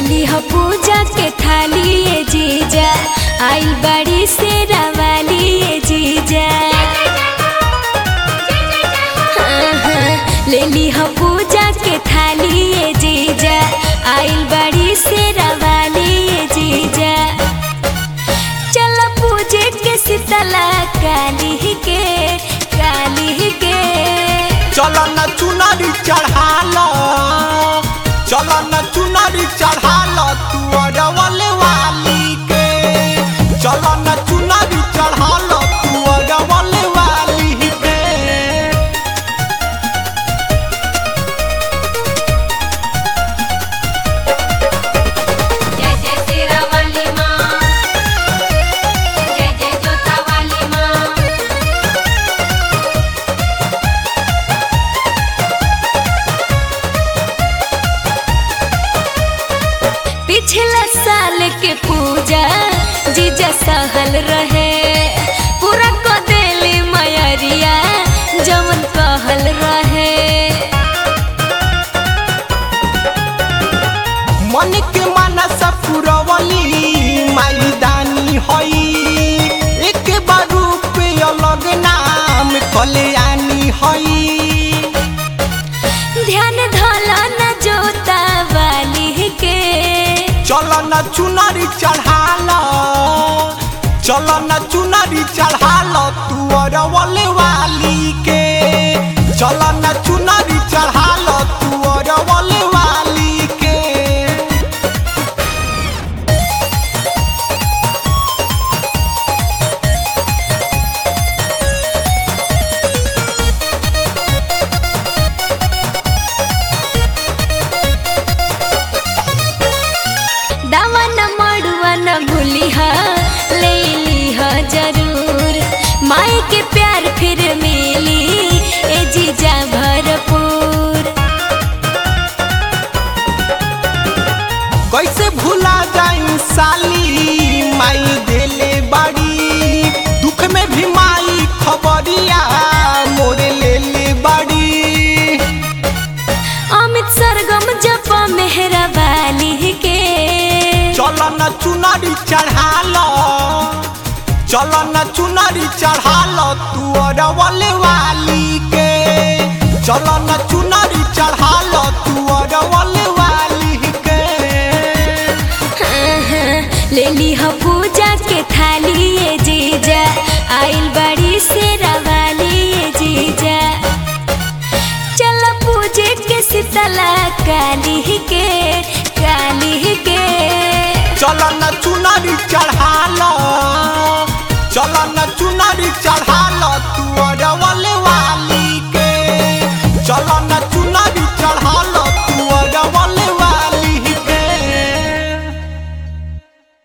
लेली ह पूजा के थाली ए जीजा आइल बाड़ी से रवाली ए जीजा हाँ, हाँ, लेली ह पूजा के थाली ए जीजा आइल बाड़ी से रवाली ए जीजा चल पूजे के शीतला काली के काली के चल न चुनरी चढ़ाल चल न चुनरी चढ़ाल तू अरवल वाली के चल न चुनरी चढ़ाल तू अरवल वाली के जय जय तेरा वाली माँ जय जय जोता वाली माँ पिछला साल के पूजा जीजा सहल रहे पूरा को देली मयरिया जमन कहल रहे मन के मनस पुरवली माई दानी हई एक बार रूप अलग नाम कल्याणी हई ध्यान धला न जोता वाली के चल न चुनरी चढ़ाल चल न चुनरी चढ़ाल तू अरवल वाली के चल न चुनरी चढ़ाल तू अरवल वाली के दावा न मड़ुआ न भूली ह ले ली ह जरूर माई के प्यार फिर मिली ए जीजा भरपूर कैसे भूला जाई साली माई देले बाड़ी दुख में भी माई खबरिया मोरे ले ले बाड़ी अमित सरगम जप मेहरा वाली के चल न चुनरी चढ़ाल चल न चुनरी चढ़ाल तू अरवल वाली के चल न चुनरी चढ़ाल तू अरवल वाली के हाँ, हाँ, ले ली ह पूजा के थाली ए जीजा आइल बड़ी से रवाली ए जीजा चल पूजे के शीतला काली के काली के चल न चुनरी चढ़ाल चल न चुनरी चढ़ाल